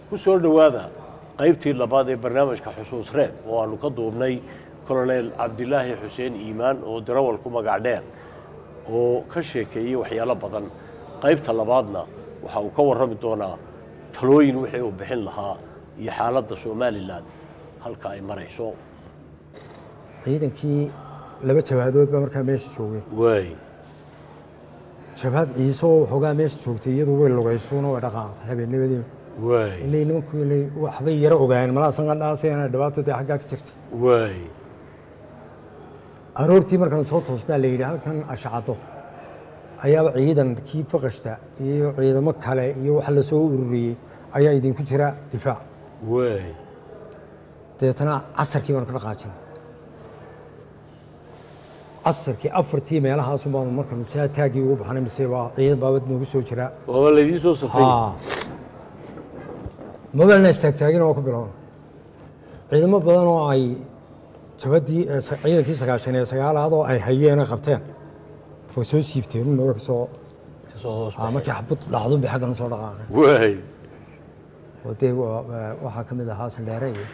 ku soo dhowaada qaybtii labaad ee barnaamijka xusuus reeb oo aanu ka duubnay kolonel cabdilaahi xuseen iimaan oo darawal ku magac dheer oo ka sheekeeyey waxyaalo badan qaybta labaadna waxa uu ka warrami doonaa talooyin wixii uu bixin lahaa iyo xaaladda somalilan halka ay marayso ciidankii laba jabhadood baa markaa meesha joogay waay jabhad ciise oo waxoogaa meesha joogtay iyadu way lugaysuuna way dhaqaaqtay habeennimadii waay ilay nimanku ilay waxbay yaro ogaayeen malaa sanqadhaasayana dhibaato dee xaggaa ka jirtay waay aroortii markaan soo toosnaa la yidhi halkan ashcado ayaaba ciidankii faqashta iyo ciidamo kale iyo wax la soo ururiyey ayaa idinku jira difaac waay dabeetana casarkii baanu ka dhaqaajinay casarkii afartii meelahaasu baanu markaanu saa taaggii ugu baxnay mise waa ciidan baabad noogu soo jira waaba laydiin soo safay mobilna istaagtaagina waa ku bilowna ciidamo badan oo ay jabadii ciidankii sagaashan ee sagaalaad oo ay hayeen oo qabteen way soo siibteen un ka soo kasoo hoos ah, markii xabad dhacdun bay xaggan usoo dhaqaaqeen waay oo dee waa- waa- waxaa ka mid ahaa sandheere iyo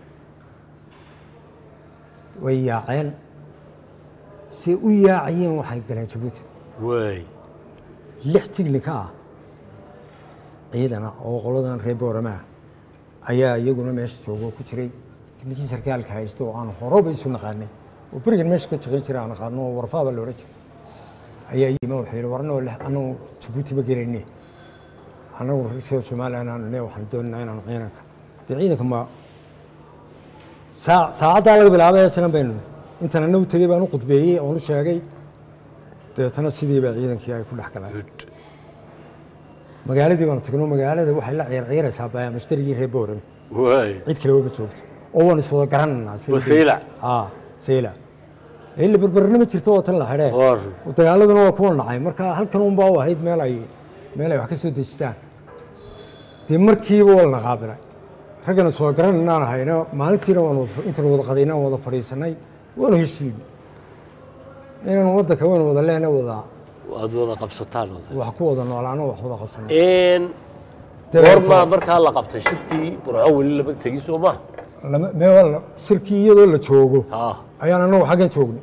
way yaaceen si u yaacayeen waxay galeen jabuuti waay lix tignika ah ciidana oo qoladan reer boorama ah ayaa iyaguna meesha jooga oo ku jiray ninkii sarkaalka haysta oo aan horoba isu naqaanay oo berigan meesha ka shaqayn jiray aan naqaano oo warfaaba loola jiray ayaa yima wuxuu yidhi warnoo leh annagu jabuuti ma gelayne annagu reer somaliland aanu ne waxaan doonaynaa inaanu ciidanka dee ciidanka ma saa saacaddaa laga bilaabay sanan baynu intaan annagu tegey baan u khudbeeyey oon u sheegay dabeetana sidii baa ciidankii ay ku dhex galeen good magaaladii baanu tagno magaalada waxay la ciirciiraysaa baya mashtarigii reer boorame waay cid kaleba ma joogto oo waan iswada garanaynaa Waa saylac. ah saylac ila berberna ma jirto oo tan la xidhee War. dagaaladuna waa kuwa nacay marka halkan unbaa u ahayd meel ay meel ay wax ka soo dejistaan dee markiiba waa la qaabilay raggana iswada garanaynaan ahayno maalintiina waan wada intaan wada qadayna wada fadhiisanay waanu heshiinay inaan wadanka waynu wada leena wada waad wada qabsataan wada wax ku wada noolaano wax wada qabsanay een goormaa markaa la qabtay shirkii burco weli lama tegin soo ma lama- meel shirkii iyadoo la joogo ha ayaan anagu xaggan joognay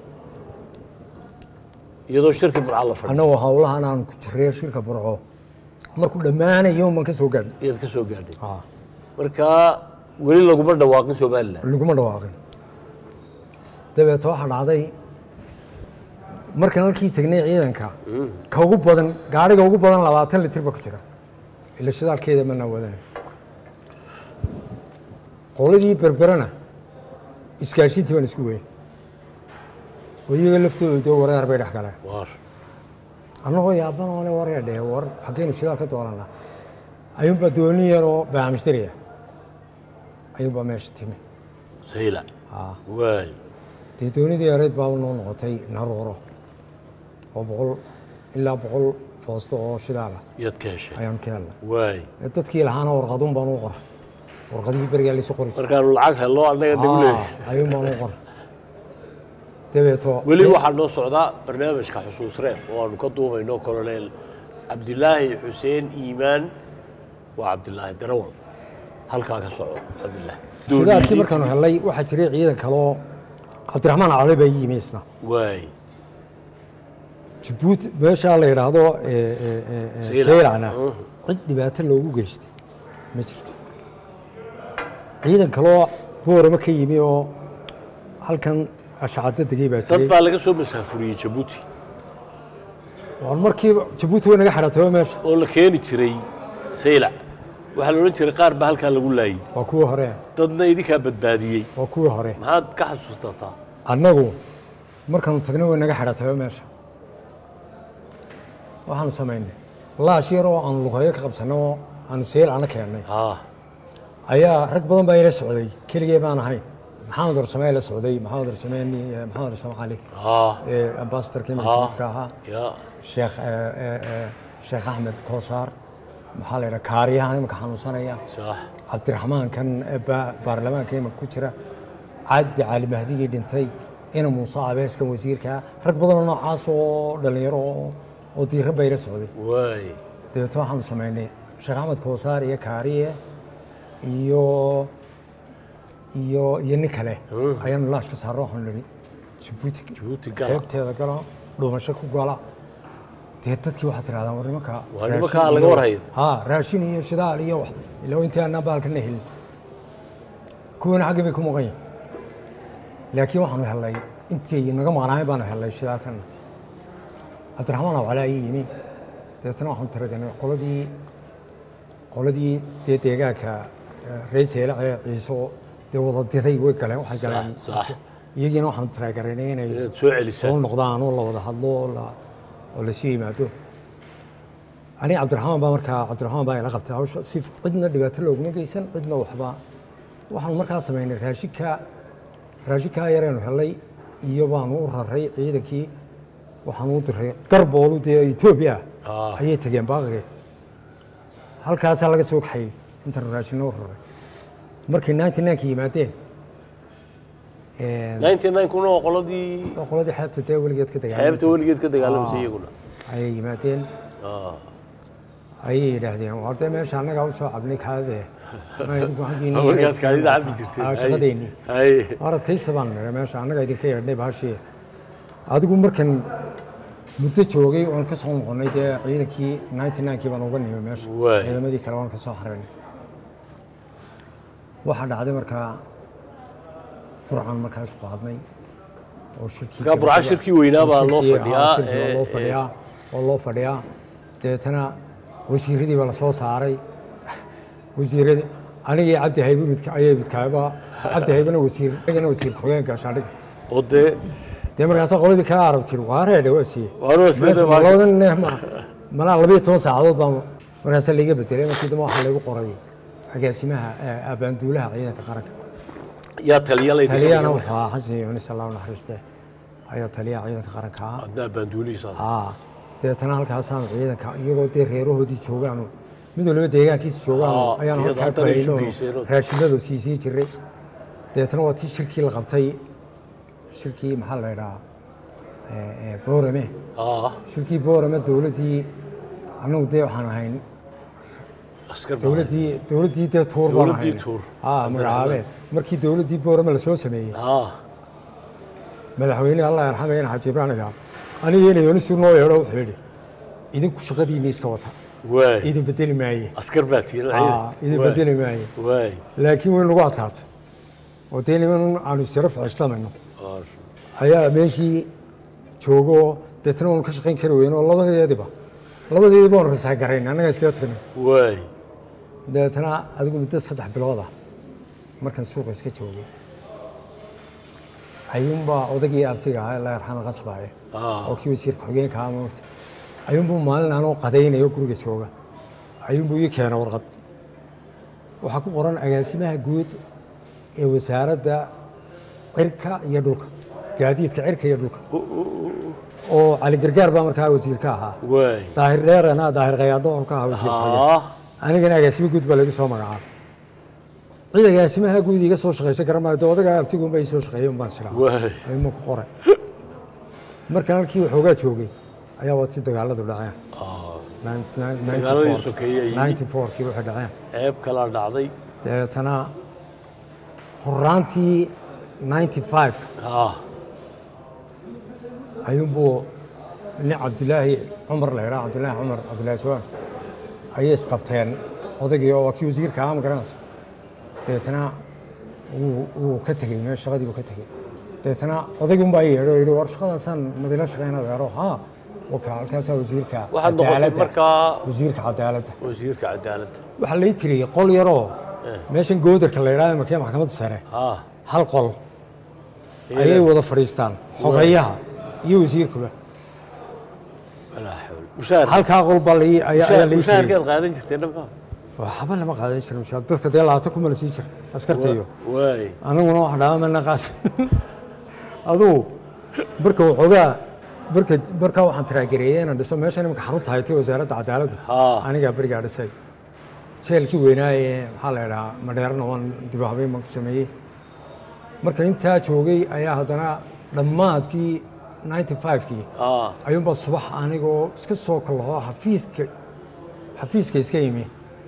iyadoo shirkii burca la fadhiyo annagoo hawlahan aan ku jirray shirka burco markuu dhammaanayo baan ka soo gaadhnay iyaad ka soo gaadhay markaa weli laguma dhawaaqin somalilan laguma dhawaaqin dabeeta waxaa dhacday markaan halkii tegnay ciidanka ka ugu badan gaariga ugu badan labaatan litir ba ku jira ila shidaalkeeda manaa wadanay qoladii berberana isgaashiintii baan isku weyn oo iyaga laftooda dee wareer bay dhex galeen war annagoo yaaban oone waree dhee war xaggeynu shidaal ka doonanaa ayuunbaa dooni yaroo baamishtariya ayuunbaa meesha timi sayla waay dee doonidii yareyd baaba noo noqotay naruuro oo boqol ilaa boqol foosto oo shidaala yaad ka heshay ayaan ka helnay waay ee dadkii lahaana warqaduun baan u qoray warqadihii berigaa laysu qori jiray. markaanu lacag helno annaga nagu Ah, leeyahay ayuun baan u qoray dabeeto weli waxaa noo socdaa barnaamijka xusuus reeb oo aanu ka duumayno kolonel cabdilaahi xuseen iimaan waa cabdilaahi darawal halkaa ka soco cabdilaahi shidaalkii markaanu helnay waxaa jiray ciidan kaloo cabdiraxmaan cali baa ii yimi isna waay jabuuti meeshaa la yidhaahdo ee, ee, ee, ee, Saylac. saylacna Mhm. cid dhibaato loogu geystay ma jirto ciidan kaloo boorama ka yimi oo halkan ashacado degay baa dad jiray baa laga soo masaafuriyey jabuuti waan markiiba jabuuti way naga xidhatay meesha oo la keeni jiray saylac waxaa la odhan jiray qaar baa halkaa lagu laayey waa kuwii hore dadna idinkaa badbaadiyey waa kuwii hore maxaad ka xasuustataa annagu markaanu tagnay way naga xidhatay meesha waxaanu samaynay laash yar oo aanu lugayo ka qabsanay oo aanu saylacna keennay haa ayaa rag badan baa ila socday keligee baan ahayn maxamed warsamee la socday maxamed warsamee maxamed warsame cali haa ee ambasadorka haa imajidka ahaa ya sheekh ee, ee, ee, sheekh axmed koosaar maxaa la yidhaha kaariyahan imanka xanuunsanaya sax cabdiraxmaan kan ee ba- baarlamaanka imanka ku jira cabdi cali mahdigii dhintay ina muuse abeeskan wasiirka rag badanoo noocaas oo dhallinyaro oo oo diiran baa ila socday waay dabeetna waxaanu samaynay sheekh axmed koosaar iyo kaariye iyo iyo iyo nin kale ayaanu laashka saarno waxaanu nihi jabuuti Jabuuti gala. xeebteeda gala dhuumasho ku gala dee dadkii waxaad tirahdaan war nimanka Waa raashin nimankaa laga iyo- warhayo. ha raashin iyo shidaal iyo wax ilaa intii aanaa baalkana helin kuwana xagga bay ku maqan yihin laakiin waxaanu helnay intii naga maqnaayen baanu helnay shidaalkana cabdiraxmaan awcalaa ii yimi dabeetana waxaanu tiraganay qoladii qoladii dee deegaanka eh, reer seelac ee ciiso dee wada diray way galeen waxay galeen sax. iyagiina waxaanu tiraagaranay inay inaad soo celisaan soo noqdaan oo la wada hadlo oo la- oo lasu yimaado aniga cabdiraxmaan baa markaa cabdiraxmaan baa ila qabtay hawsha si cidna dhibaato looguma geysan cidna waxba waxaanu markaa samaynay raashinka raashinkaa yareenu helay iyo baanu u raray ciidankii waxaanu u diray garboolu dee etoobiya Ah. ayay tageen baaqige halkaasaa laga soo kaxayey intaanu raashinno u raray markay ninety nineka yimaadeen een, ninety nine kuna oo qoladii oo qoladii xeebta dee weligeed ka dagaalamay xeebta weligeed ka dagaalamaysa Ah. iyaguna ayay yimaadeen Ah. ayay yidhaahdeen war dee meesha annagaa u soo cabnay kaadee ma idinku xaggiinni markaad kaadida cabi jirteen Aa, shaqadeennii hay war adkaysta baan nidhi meesha annaga idinka yeedhnay baashii adigu markan muddo joogay oon ka soo noqonnay dee ciidankii ninety ninkii baan uga nimi meesha Waay. ciidamadii kale waan ka soo xaraynay waxaa dhacday markaa burcan markaas qaadnay oo shirkii Markaa Burca gabadha- shirkii weynaa baa loo shirkii- fadhiyaa, aa, shirkii baa ee, loo ee. fadhiyaa oo loo fadhiyaa dabeetana wasiiradii baa la soo saaray wasiiradii anigii cabdi haybe midka ayay midkaaba cabdi haybena wasiir anigana wasiir ku-xigeenka shaandhiga oo dee dee markaasaa qoladii kala arab tiri waa reedhe waa siiyey Waar waa siiyey, Meesha waa- labadan neef ma malaa labayo toban saacadood baa markaasaa laiga bedelay markii dambe waxaa lagu qoray agaasimaha eh, abaanduulaha ciidanka qaranka yaa taliya laydin taliyana wuxuu ahaa xasan yunis allah u naxariiste ayaa taliyaha ciidanka qaranka ahaa adnaa baanduulihiisa haa dabeetana halkaasaanu ciidanka iyagoo dee reerahoodii joogaanu mid waliba deegaankiisa joogaanu Aa, ayaanu iyada halkaa haddana kuhayno sugayseen oo- raashinadu siisii jiray dabeetana waa tii shirkii la qabtay shirkii maxaa la idhahaa eh, eh, boorame ah shirkii boorame dowladdii annagu dee waxaan ahayn askar baa- dowladdii dowladdii dee tuur baan Dowladdii ahayn Tuur. aa magacaabeen markii dowladdii boorame lasoo sameeyey ah madaxweyne allah yarxamayna xaaji ibraan igaa aniga inay yoonisu noo yeedho wuxuu yidhi idinku shaqadiinni iska wata waay idin bedeli maaye askar baa tiila Aa, idin bedeli maaye waay laakiin way nagu adkaatay oo dee niman aanu isjaro ficishtamayno Ah, ayaa meeshii joogo deetna waanu ka shaqayn kari weyno oo labadeediba labadeediba waanu rasaagarayn annaga iskaga tagnay waay dabeetana adigu muddo saddex bilood ah markan suuqa iska joogay ayuunbaa odagii abtiga ahaa la yarxama qasbaaye Ah. oo kii wasiir ku-xigeenka ahaa moogta ayuunbuu maalin anoo qadaynayo guriga jooga ayuunbuu ii keena warqad waxaa ku qoran agaasimaha guud ee wasaaradda cirka iyo dhulka gaadiidka cirka iyo dhulka oo cali gargaar baa markaa wasiirka ahaa waay daahir dheerana daahir khayaado oo ka ahaa wasiir ku-xigeen ah anigana agaasimo guud baa lagu soo magacaabay cid agaasimaha guud iga soo shaqaysa garamaayo dee odaga abtiguunba ii soo shaqeeyey unbaan siraa waay ayma ku qoray markan halkii waxoogaa joogay ayaa waati dagaaladu dhaceen ah Dagaaladii sokeeye ayay- ninety fourkii waxay dhaceen ceeb kalaa dhacday dabeetana horaantii ninety five ah ayuunbuu nin cabdilaahi cumar la yidhaha cabdilaahi cumar cabdilaahi jawaan ayay isqabteen odaygii oo waa kii wasiirka ahaa ma garanaysa dabeetana wuu wuu ka tegey meel shaqadii buu ka tegey dabeetana odaygii unbaa ii yeedho oo yidhi war shaqadaasaan madila shaqeyna deero haa waka halkaasaa wasiirka waxaad noqotay cadaaladda markaa wasiirka cadaaladda wasiirka cadaaladda waxaa lai tiriyey qol yaroo meeshan goodarka la yidhahdo markee maxkamadda sare ah hal qol ayay wada fadhiistaan xogayaha iyo wasiirkuba walaa xawla mushaar halkaa qol baa lai ayaa ayaa lai tiriyey mushaarkeed qaadan jirtay dhanka waxba lama qaadan jirin mushaar dadka dee labaatan kuma la sii jira askarta iyo waay aniguna wax dhaama mana qaas adugu marka waxoogaa marka markaa waxaan tiraagereeyey inaan dhiso meeshan imanka xarunta haytay wasaaradda cadaaladda Haa. anigaa berigaa dhisay jeelkii weynaa ee maxaa la idhahaa madheerana waan dib u habeyn baan ku sameeyey marka intaa joogay ayaa haddana dhammaadkii ninety five-kii ah ayuunbaa subax anigoo iska soo kallaho xafiiska xafiiska iska yimi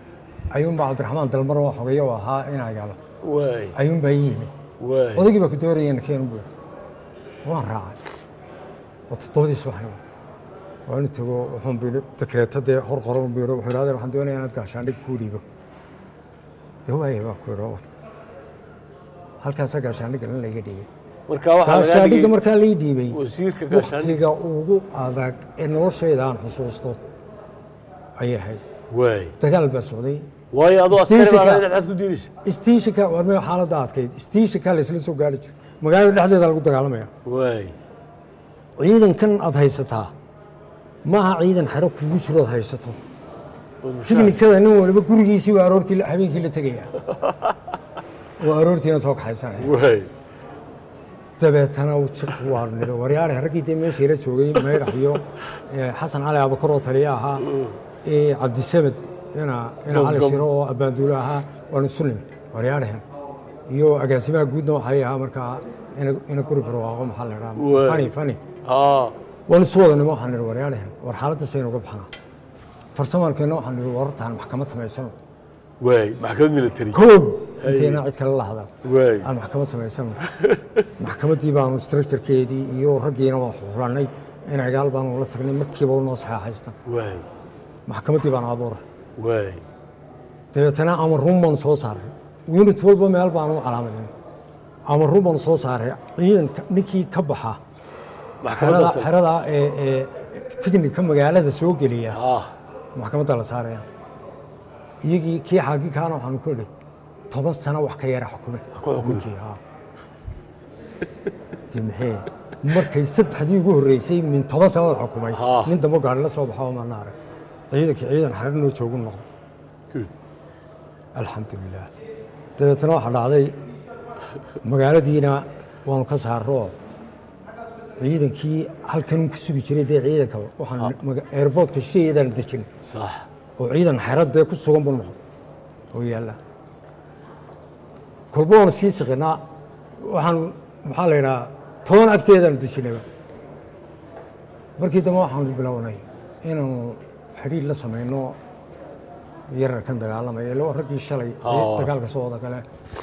ayuunbaa cabdiraxmaan dalmar oo xogeeyo u ahaa inaagaal waay ayuunbaa ii yimi waay odaygii baa ku doorayeen keen buu waan raacay waa toddobadii subaxnimo waanu tago wuxuun buu dekreeta dee hor qoran buu yidhi wuxuu yidhahdeen waxaan doonayaa inaad gaashaandhig kuu dhiibo dee waaya baa ku yidhi halkaasaa gaashaandhigga in layga dhiibay marka waxaa lagaa gaashaandhigga dhigay markaa lii dhiibay wasiirka gaashaandhigga waktiga ugu adag ee noloshayda aan xusuusto ayay ahayd waay dagaal baa socday waayo adoo askari Istiishiga. baa inaad ku diidaysa istiishinka war mee xaaladda adkayd istiishinka la isla soo gaari jiray magaalada dhexdeeda lagu dagaalamaya waay ciidankan aad haysataa maaha ciidan xero kugu jiro aad haysato oo mushaar. tiknikada nin waliba gurigiisii waa aroortii la- habeenkii la tegaya waa aroortiina soo kaxaysanaya waay dabeetana jiq waa nido waryaale raggii dee meeshii la joogay mayrax iyo eh, xasan cali abakar oo taliye ahaa eh, cabdisamed ina ina cali Gom- shiro oo abbaanduule ahaa waanu isu nimi waryaalahan iyo agaasimaha guudna waxay ahaa markaa ina ina guri barwaaqo maxaa la Waay. idhaha fani fani haa waanu isu wada nimo waxaan nihi waryaalahan war xaaladdaas aynu uga baxnaa farsamaankeenna waxaan nihi warartaan maxkamad samaysano waay maxkamad military kow intayna cid kale la hadal waay aan maxkamad samaysano maxkamaddii baanu structurekeedii iyo raggiina waa xulanay in agaal baanu la tagnay markiiba u noo saxeexaysna waay maxkamaddii baanu abuuray waay dabeetana amaruun baanu soo saaray unit walba meel baanu u calaamadin amaruun baanu soo saaray ciidanka ninkii ka baxa xerada maxkamadaas xerada ee ee tignika magaalada soo geliya haa maxkamadda la saaraya iyagii kii xaakikaana waxaanu ku idhi toban sano wax ka yara xukume ku xukume. ninkii, haa. Dee maxay markay saddexdii ugu horreysay min toban sano la xukumay Haa. nin dambe gaari la soo baxo maana arag ciidankii ciidan xarar noo joogu noqdo Good. alxamdulilah dabeetana waxaa dhacday magaaladiina waanu ka saarro ciidankii halkan ku sugi jiray dee ciidanka waxaan maga- airportka shisheeyadaan dejin sax oo ciidan xeradee ku sugan buu noqday oo yaalla kolba waanu sii siqinaa waxaan maxaa la yidhaha toban agteedaanu dejinayba markii dambe waxaanu bilownay inaanu xidhiir la samayno yararkan dagaalamaya ilo raggii shalay ee Ah. dagaalka soo wada gale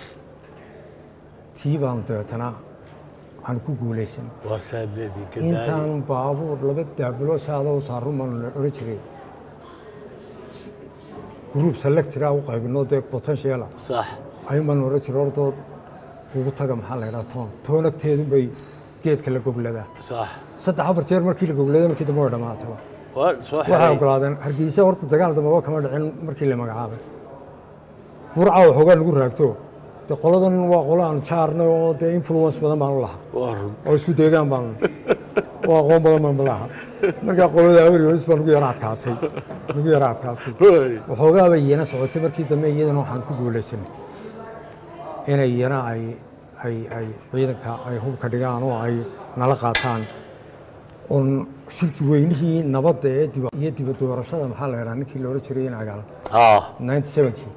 tii baanu dabeetana aan ku guulaysan waa saadleedinka daaya intaan baabuur laba daabulo saadoo saarun baanu la odhan jiray gruub selectira u qaybino dee potentiala sax ayuun baanu odhan jiray ordood ugu taga maxaa la yidhaha toon toon agteedun bay geedka la gogladaa sax saddex afar jeer markii la gogladay markii dambe way dhammaataba waa soo waxay xiray ogolaadeen hargeysa horta dagaal dambaba kama dhicin markii la magacaabay burca waxoogaa lagu raagto dee qoladan waa qolo aan jaarnay oo dee influence badan baanu lahaa waa run oo isku deegaan baan oo aqoon badan baan malaha markaa qolada awrios baa nagu yara adkaatay nagu yara adkaatay waay waxoogaa bay iyana socotay markii dambe iyadana waxaan ku guulaysanay inay iyana ay ay ay ciidanka ay hubka dhigaan oo ay nala qaataan oon shirki weynihii nabadda ee diba iyo diba doorashada maxaa la yidhaha ninkii loola jiray in agaal haa 97kii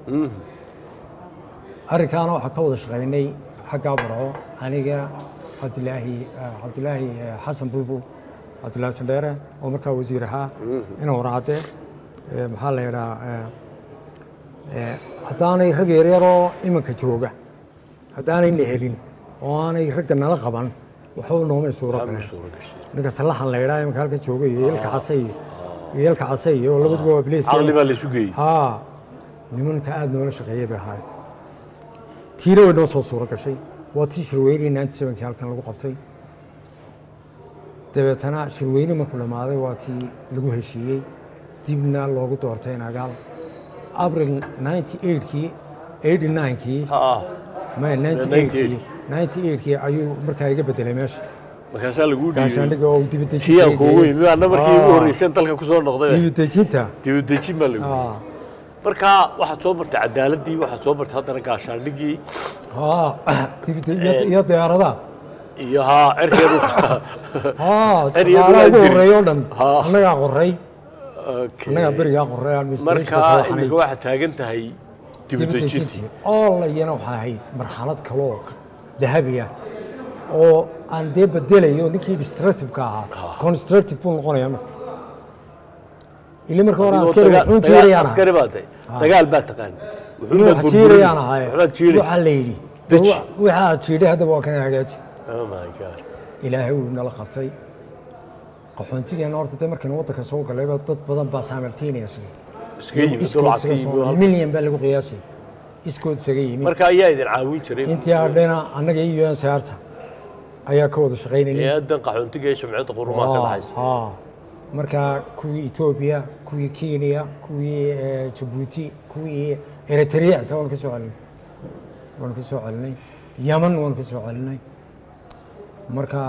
arrinkaana waxaa ka wada shaqaynay xaggaa barco aniga cabdilaahi cabdilaahi eh, xasan bulbul cabdilaahi sandheere oo markaa wasiir ahaa ina warcadde eh, maxaa la yidhaha eh, eh, haddaanay rag yaryaroo imanka jooga haddaanayna helin oo aanay ragga nala qaban waxba noomay suuro galeen suura gashay ninka sallaxan la yidhaha imanka halka jooga iyo yelka case iyo iyo yelka case iyo labaduba waa bileys caqli baa la isu geeyey haa nimanka aada noola shaqeeyey bay ahaayeen tiina way noo soo suuro gashay waa tii shirweynihii ninety sevenkii halkan lagu qabtay dabeetana shirweyne markuu dhammaaday waa tii lagu heshiiyey dibna loogu doortay nagaal abril ninety eightkii eighty ninekii haa may ninety 98. eightkii ninety eightkii ayuu markaa iga bedelay meesha markaasaa lagu dhiibay gaashaandhiga oo dibadejinta kiyaan kuugu yimi anna markii ugu horreysay dalka ku soo noqday dibadejinta dibadejin baa lagu Ah. markaa waxaad soo martay cadaaladii waxaad soo martay haddana gaashaandhigii haa dibadej- iyo- iyo diyaaradaha iyo haa cerkeedu haa Ereyadu shaqaalaha waa ugu jiri. horreeya oo dhan Haa. annagaa qoray Okay. annagaa berigaa qoray administrationka soo markaa waxanay imika waxaad taagan tahay dibadejintii dibadejintii oo la iyana waxay ahayd marxalad kaloo dahabi ah oo aan dee bedelayo ninkii destructive-ka ahaa constructive buu noqonaya marka ili marka hore Adigoo askari daga- wuxuun daga- jiirayaan askari baa tahay dagaal baa taqaan inuu wax jiirayaan ahaye waxbaad jiiraysa waxaa la yidhi Deji. waxa aad jiidhay haddaba waa kana hagaaji oh my god ilaahay uu nala qabtay qaxoontigeena horta dee markaynu waddanka soo galayba dad badan baa simultaneously iska yimid iskood oo isaga lacagta soo yimid oo- milyan baa lagu qiyaasay iskood isaga yimid marka ayaa idin caawin jiray intii hadhayna annaga iyo un saarta ayaa ka wada shaqaynayay hay-adan qaxoontiga ee shamciyadda qurumaha ka dhaxaysa haa marka kuwii etoobiya kuwii kenya kuwii eh, jabuuti kuwii eritrea taa waan ka soo celinay waan ka soo celinay yaman waan ka soo celinay marka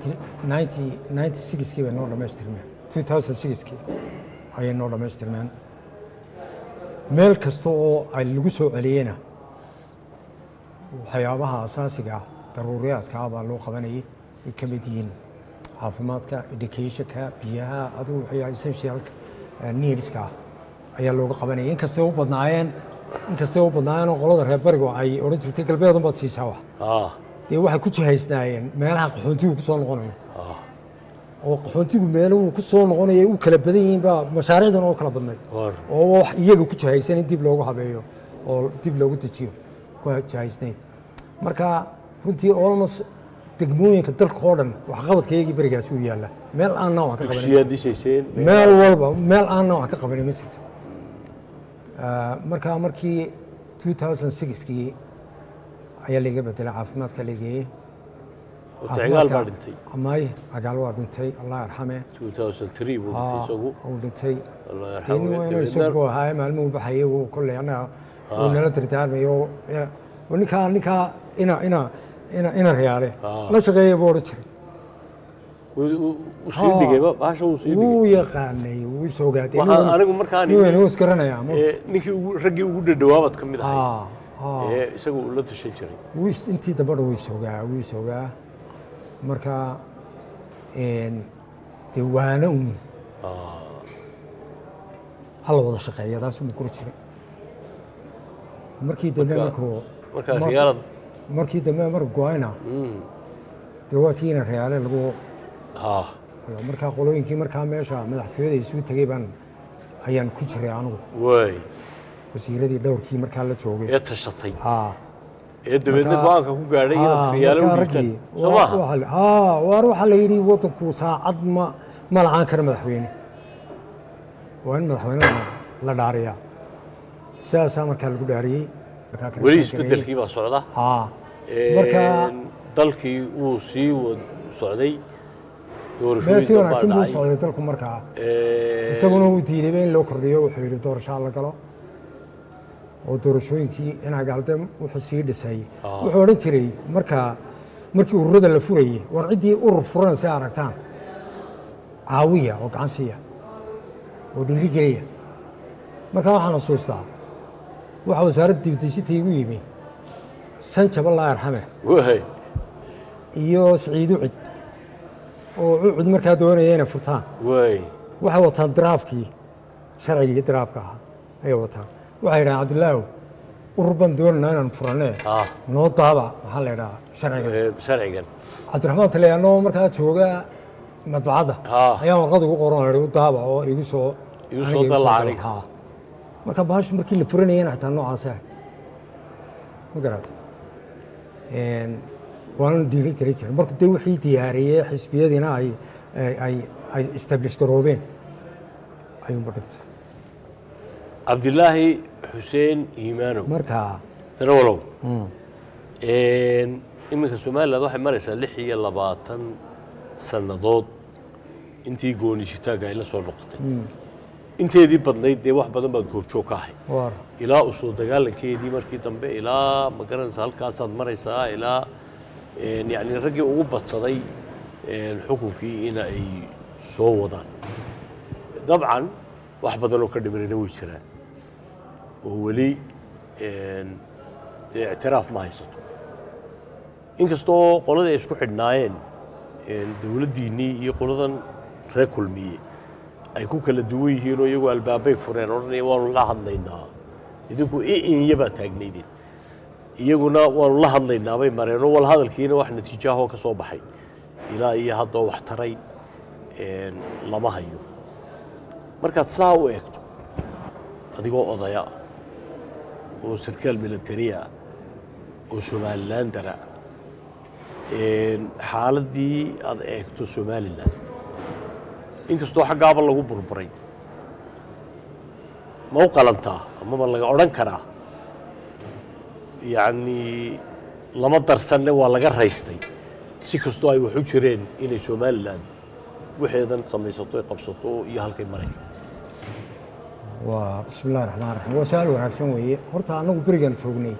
96kii bay noo dhammaystirmeen 2006kii ayay noo dhammaystirmeen meel kasta oo ay lagu soo celiyeyna waxyaabaha asaasiga ah daruuriyaadka ah baa loo qabanayay ay ka mid yihiin caafimaadka educationka biyaha adigu wixii essentialka eh, needska ah ayaa looga qabanayay inkastay u badnaayeen inkastay u badnaayeen oo qolada reer barigu ay odhan jirtay galbeedun baad siisaa wax ah dee waxay ku jihaysnaayeen meelaha qaxoontigu ku soo noqonayo ah oo qaxoontigu meeluhu ku soo noqonaya u kala badan yihiin baa mashaariicdan oo kala badnayd war oo wax iyaga ku jahaysan in dib loogu habeeyo oo dib loogu dejiyo ku jahaysnayd marka runtii olmos degmooyinka dalka oo dhan waxqabadkaygii berigaasi u yaalla meel aanna wax ka qabanin dugsiyaad dhisayseen meel walba meel aanna wax ka qabanin ma jirto Ah, marka markii 2006kii ayaa layga bedelay caafimaadka lageeyey cigaal baa dhintay may cagaal waa dhintay allah yarxame 2003 buu dhintay isagu uu dhintay allah dee nin yarxamu waa inuu isagu ahaa maalmuhu baxayay wuu kolley annaga wuu nala dardaarmayo oo ninkaa ninkaa ina ina ina ina reyaale Ah. la shaqeeya buu odhan jiray wuu sii dhigay ba bahasha wuu sii dhigay wuu yaqaanay wuu is ogaatay waxaan anigu markaan nin weyn wuu isgaranayaa ma ee, ninkii ugu raggii ugu dhadhawaabaad ka mid ahay ah ah ee isagu uu la tashan jiray wuu is- intii dambana wuu isogaa wuu isogaa marka een, dee waana un hala wada shaqeeya taas uma kori jiray markii dambe Marka- markuu marka mar- riyaalad markii dambe marka go-ayna dee waa tiina reyaale lagu ha markaa qolooyinkii markaa meesha madaxtooyada isugu tegey baan ayaan ku jiray anigu way wasiiradii dhowrkii markaa la joogay ee tashatay haa ee dabeedna Marka- go-aanka ku gaadhay inaad haa, riyaalo u markaa dhiibtaan raggii soo waa- maaha waa la- haa waar waxaa la yidhi waddanku saacad ma ma la'aan kara madaxweyne waa in madaxweynena la dhaariyaa sidaasaa markaa lagu dhaariyey markaa kala weli sheekeeyey. isbedelkii baa socda haa Een, marka dalkii wuu sii wad socday meel si doorashooyin baa wanaagsan buu u dhacay socday dalku markaa Een, isaguna uu diidayba in loo kordhiyo wuxuu yidhi doorashaa la galo oo doorashooyinkii inagaalde wuxuu sii dhisay wuxuu odhan jiray markaa markii ururada la furayey war ciddii urur furan si aragtaan caawiya oo gacan siiya oo dhiirigeliya markaa waxaan xusuustaa waxaa wasaaradda dibdejinta igu yimi sanjab allah arxame way iyo siciid ucid oo ucid markaa doonaya inay furtaan way waxay wataan diraafkii sharcigii diraafka ahaa ayay wataan waxay yidhahaan cabdilaahu urur baan doonaynaa inaan furanee ah noo daaba maxaa la yidhahaa sharciga ee, sharcigan cabdiraxmaan taliyaanoo markaa jooga madbacadda Ah. ayaa warqad ugu qoran oo u daaba oo igu soo Igu aniga soo dalla dalla. aniga. Haa. marka bahashu markii la furanayana xitaa noocaas ahay ma garata waana dhiiri geli jiray marka dee wixii diyaariyey xisbiyadiina ay ay- ay ay establish garoobeen ayuunba dhintay cabdilaahi xuseen iimaanow marka darawalow iminka somaliland waxay maraysaa lix iyo labaatan sannadood intii goonishitaanka ay la soo noqotay inteedii badnayd dee wax badan baad goobjoog ka ahay war ilaa u soo dagaalankeedii markii dambe ilaa ma garanaysa halkaasaad maraysaa ilaa een, yacni raggii ugu badsaday een, xukunkii in ay soo wadaan dabcan wax badan oo ka dhimanayna way jiraan oo weli een, dee ictiraaf ma haysato inkastoo qoladii ay isku xidhnaayeen een, dowladdiinnii iyo qoladan reer kulmiye ay ku kala duwan yihiin oo iyagu albaabay fureen odhanaya waanu la hadlaynaa idinku iinya baa taagnaydeen iyaguna waanu la hadlaynaa bay mareenoo wal hadalkiina wax natiijaahoo ka soo baxay ilaa iyo haddoo wax taray een, lama hayo markaad saa u eegto adigoo odaya oo sarkaal militariya oo somalilandara xaaladdii aad eegto somalilan inkastoo xaggaaba lagu burburay ma u qalantaa amaba laga odhan karaa yacnii lama darsanne waa laga raystay si kastoo ay wax u jireen inay somalilan waxeedan samaysato ay qabsato iyo halkay marayso waa bismi illahi raxmaan raxiim waa su-aal wanaagsan weeye horta annagu berigaan joognay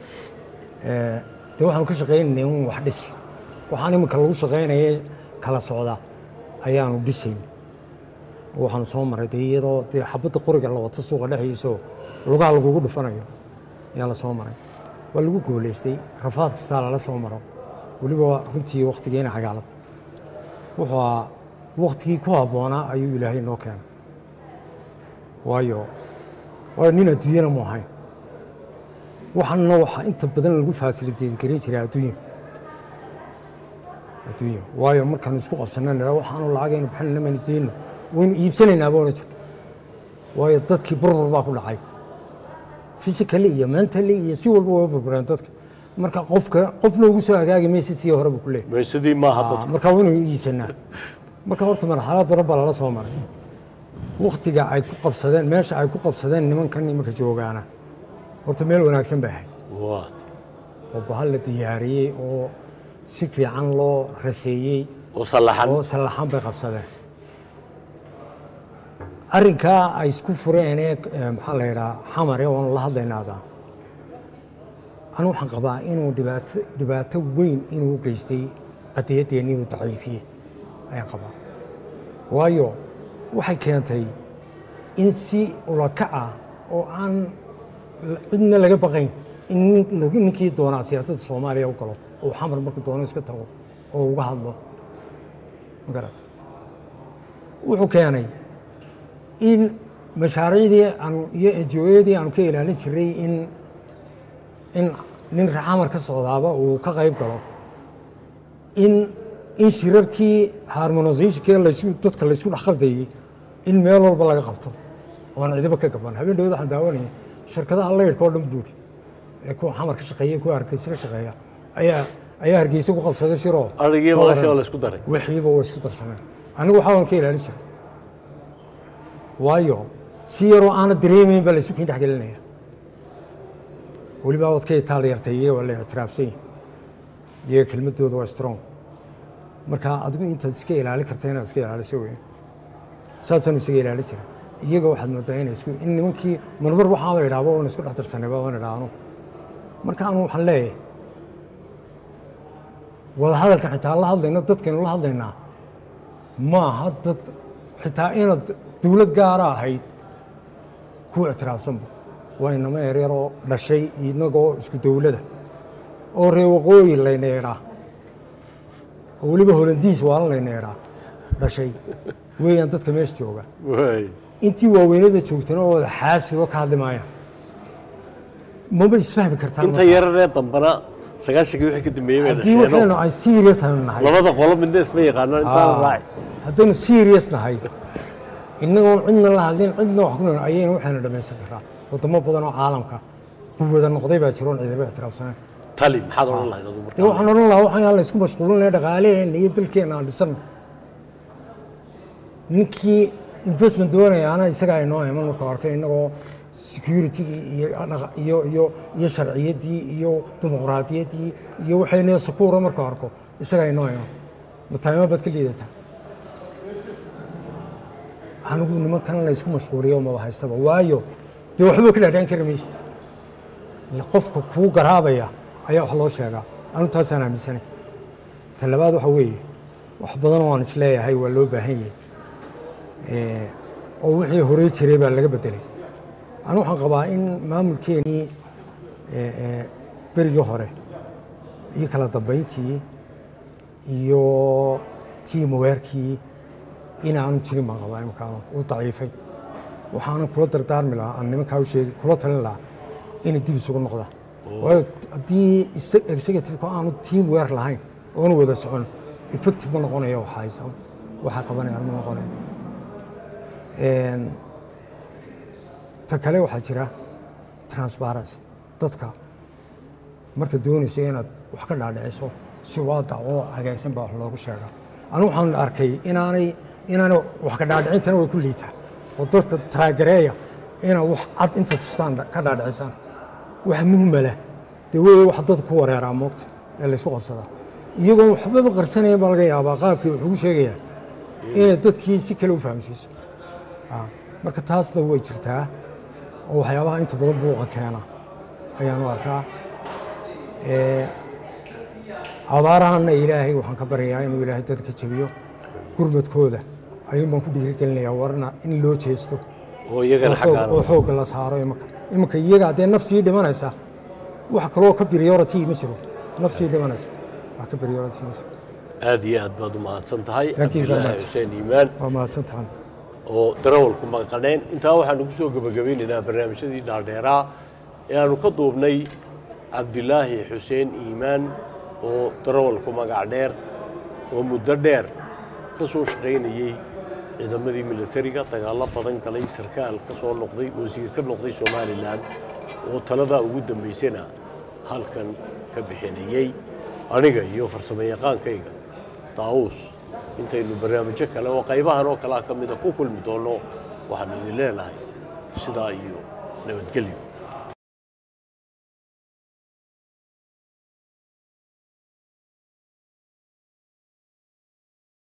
dee waxaanu ka shaqaynaynay un wax dhis waxaan iminka lagu shaqaynaya kala socda ayaanu dhisayn waxaanu soo maray dee iyadoo dee xabadda qoriga la wato suuqa dhexdiisoo lugaha lagugu dhufanayo ayaa la soo maray waa lagu gooleystay rafaad kastaa lala soo maro weliba runtii wakhtigeena cagaalab wuxuu ahaa wakhtigii ku habboonaa ayuu ilaahay noo keenay waayo waayo nin adduunyana mu ahayn waxaana waxaa inta badan lagu faasiliteed garin jiray adduunya adduunya waayo markaanu isku qabsanna nidhaa waxaanu lacagaynu bixinayna maynu deyno waynu iibsanaynaa baa odhan jira waayo dadkii burbur baa ku dhacay physically iyo mentally iyo si walba way burbureen dadka marka qofka qofna ugu soo hagaagi maysid sii hore buu ku leeyahy maysadii maaha dadku marka waynu iibsanaa marka horta marxalad badan baa lala soo maray wakhtiga ay ku qabsadeen meesha ay ku qabsadeen nimankan imanka joogaana horta meel wanaagsan bay ahayd waat oo bahal la diyaariyey oo si fiican loo raseeyey oo sallaxan oo sallaxan bay qabsadeen arrinkaa ay isku fureenee eh, maxaa la yidhaha xamare waanu la hadlaynaada anu waxaan qabaa inuu dhibaato dhibaato weyn inuu geystay qadiyaddeenii uu daciifiyey ayaan qabaa waayo waxay keentay in si ulakaca oo aan cidna laga baqayn in nin- ninkii doonaa siyaasadda soomaaliya u galo oo xamar markuu doono iska tago oo uga hadlo ma garata wuxuu keenay in mashaariicdii aanu iyo ejoyadii aanu ka ilaalin jiray in in nin xamar ka socdaaba uu ka qayb galo in in shirarkii harmonisationkii laysu dadka laysu dhex qaldayey in meel walba laga qabto oon cidiba ka gaban habeen dhawada waxaan daawanayay shirkadaha laydhka oo dhan buuri ee kuwa xamar ka shaqeeya kuwa hargeysa ka shaqeeya ayaa ayaa hargeysa ku qabsaday shiroo adhigii maqashii oo la isku daray wixiiba way isku darsameen anigu waxaa waan ka ilaalin jiray waayo si yaroo aana dareemayn baa laysu kiin dhex gelinaya weliba wadka itaal yartay iyaga waa la ictiraafsan yihin iyaga kelmadooda waa strong marka adigu intaad iska ilaalin karta inaad iska ilaaliso wey saasaanu isaga ilaalin jiray iyaga waxaad moodaa inay isku in nimankii marmar waxaaba idhaaba oon isku dhex darsanayba waan idhaahno marka anu waxaan leeyahay wada hadalka xitaa la hadlayno dadkaynu la hadlaynaa maaha dad xitaa inaad dowlad gaara ahayd ku ictiraafsanba waa inama yaryaroo dhashay inagoo isku dowlada oo reer waqooyi layneeraa oo weliba holandiis waalan layneeraa dhashay weeyaan dadka meesha jooga waay intii waaweynada joogtana oo wada xaasidoo ka hadli maayaan maba isfahmi kartaan inta yararee dambana sagaashankii wixii ka dambeeyey bay haddii waxaynu dhasheen ay serious aynu nahay labada qolo midna isma yaqaanaan intaana raaci haddaynu serious nahay innagoon cidna la hadlin cidna wax ku nool ayayna waxaynu dhammaysan karaa wadamo badan oo caalamka quwada noqday baa jiro oon ciidaba ixtiraafsanayn tali maxaad odhan lahayd adigu dee waxaan odhan lahaa waxaan aan la isku mashquulinaya dhaqaaleheenna iyo dalkeenna aan dhisanno ninkii investment doonayaana isagaa inoo iman marka arkay innagoo security-gii iyo dhaqa- iyo iyo iyo sharciyaddii iyo dimuqraadiyaddii iyo waxayna sakuura marka arko isagaa inoo iman mataayimo baad ka liidataa anigu nimankan la isku mashquuliyo maba haystaba waayo dee waxba ka dhaadhaan kari mayse ila qofka kuu garaabaya ayaa wax loo sheegaa anu taasaan aaminsanay ta labaad waxa weeye wax badan oo aan isleeyahay waa loo baahan yahay Eh, oo wixii horey jiray baa laga bedelay anu waxaan qabaa in maamulkeenii eh, eh, berigii hore iyo kala dambayntii iyo tiimaweerkii inaanu jirin baan qabaa imikaanu u daciifay waxaanan kula dardaarmi lahaa aan nimankaa u sheegi kula talin lahaa inay dib isugu noqdaan waayo haddii isa- executive-ka aanu team weer lahayn oonu wada socon effective ma noqonayo waxaysan waxaa qabanayaan ma noqonayo Een, ta kale waxaa jira transparency dadka marka doonayso inaad wax ka dhaadhiciso si waadac oo hagaagsan baa wax loogu sheegaa anigu waxaan arkay inaanay inaanay wax ka dhaadhicintana way ku liitaa oo dadka taagareeya inaa wax cad inta tustaan ka dhaadhicisaan wax muhmala dee wey wax dadka ku wareeraa moogta ee laysku qabsadaa iyagoon waxbaba qarsanayn baa laga yaabaa qaabkii wax ugu sheegayaan inay dadkii si kale u fahamsiiso Ah, marka taasna way jirtaa oo waxyaabaha inta badan buuqa keena ayaan u arkaa Eh, abaarahanna ilaahay waxaan ka baryayaa inuu ilaahay dadka jabiyo gurmadkooda ayuun baan ku dhiirigelinayaa warna in loo jeesto oo iyagana oo xoog- xaggaan oo xoogga la saaro imanka imanka iyaga haddee nafsii dhimanaysa wax kaloo ka priority ma jiro nafsii dhimanaysa wax ka priority ma jiro aad iyo aad baad u mahadsan tahay Thank you very cabdilaahi much. xuseen iimaan waa mahadsantahan oo darawalku maqaneen intaa waxaanu ku soo gebagabeynaynaa barnaamijyadii dhaadheeraa ee aanu ka duubnay cabdilaahi xuseen iimaan oo darawalku magac dheer oo muddo dheer ka soo shaqaynayey ciidamadii militariga dagaallo badan galay sarkaal ka soo noqday wasiir ka noqday somalilan oo taladaa ugu dambaysana halkan ka bixinayey aniga iyo farsamo yaqaankayga daawuus intaynu barnaamijyo kale oo qaybahan oo kalea ka mida ku kulmi doonno waxaanu idin leenahay sidaa iyo nabadgelyo